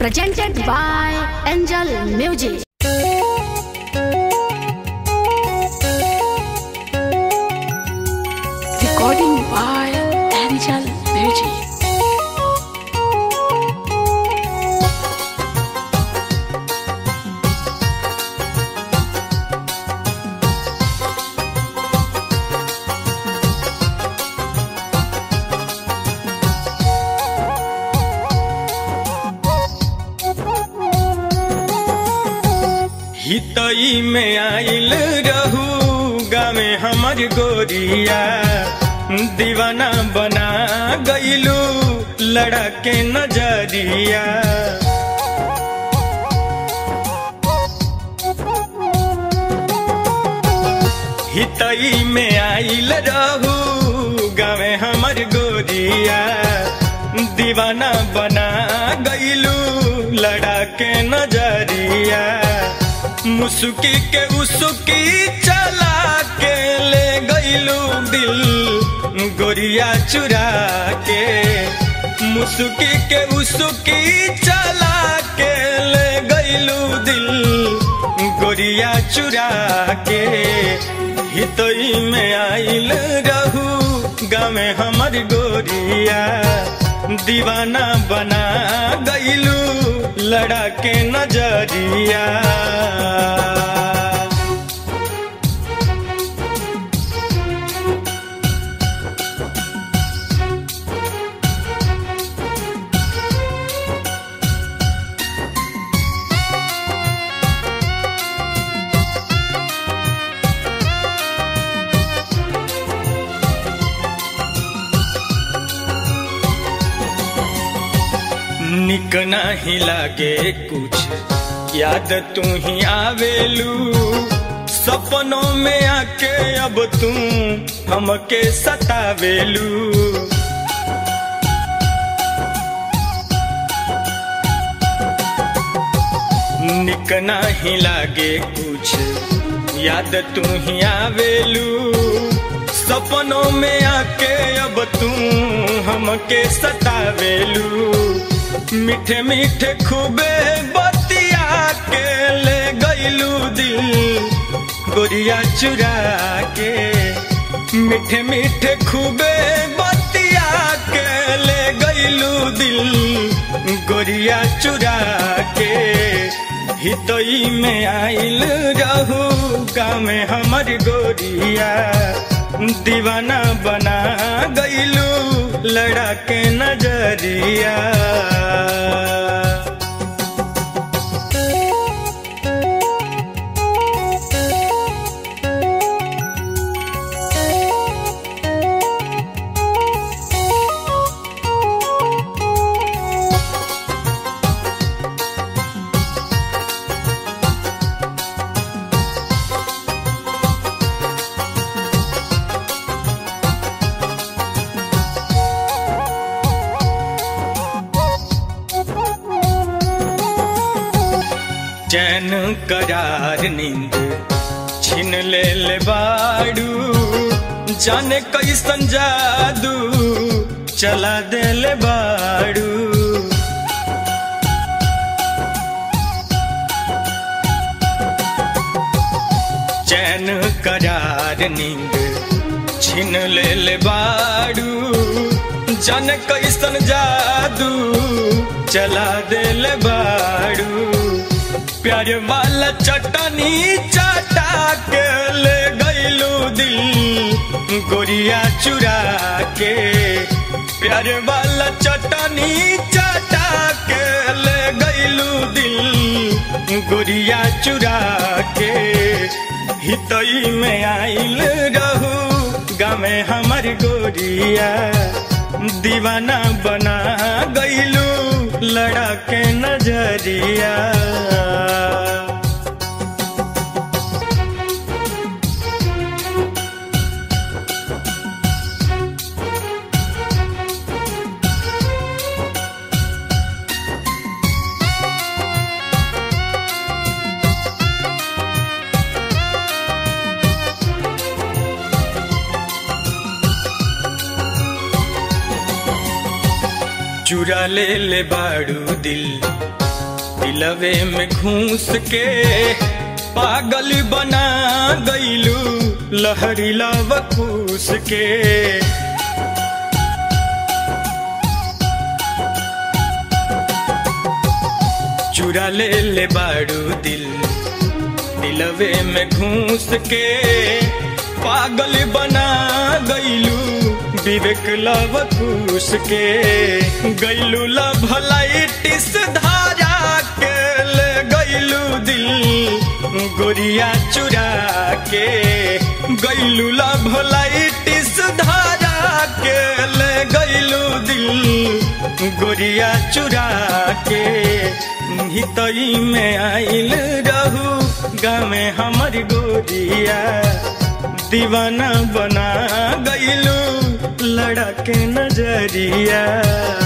presented by Angel Music. Recording by Angel Music. हितई में आइल रहू गामे हमर गोरिया दीवाना बना गईलू लड़ा के नजरिया हितई में आइल रहू गामे हमर गोरिया दीवाना बना गईलू लड़ा के नजरिया मुसुकी के उसुकी चला के ले गईलू दिल गोरिया चुरा के मुसुकी के उसुकी चला के ले गईलू दिल गोरिया चुरा के हितई में आइल रहू गामे हमर गोरिया दीवाना बना गईलू लड़ा के नजरिया निक नहीं लागे कुछ याद तू ही आवेलू सपनों में आके अब तू हमके सतावेलू निक नहीं लागे कुछ याद तू ही आवेलू सपनों में आके अब तू हमके सतावेलू मीठे मीठे खूबे बतिया के ले गईलू दिल गोरिया चुरा के मीठे मीठे खूबे बतिया के ले गईलू दिल गोरिया चुरा के हितई में आइल रहू गाँव में हमर गोरिया दीवाना बना गईलू लड़ा के नजरिया चैन करार नींद छीन ले ले बाड़ू जाने कैसन जादू चला दे ले बाड़ू चैन करार नींद छीन ले ले बाड़ू जाने कैसन जादू चला दे ले बाड़ू प्यार वाला चटनी चाटा के ले गईलू दिल गोरिया चुरा के प्यार वाला चटनी चाटा के ले गईलू दिल गोरिया चुरा के हितई में आइल रहू गामे हमर गोरिया दीवाना बना गईलू लड़ा के नजरिया चुरा ले ले बाड़ू दिल दिलवे में घूस के पागल बना गईलू लहरी लवकूस के चुरा ले ले बाड़ू दिल दिलवे में घूस के पागल बना गईलू विवेक लवकूस के गईलू लभलाइटिस धारा के ले गईलू दिल गोरिया चुरा के गईलू लभलाइटिस धारा के ले गईलू दिल गोरिया चुरा के हितई में आइल रहू गाँव में हमर गोरिया दीवाना बना गईलू लड़ा के नजरिया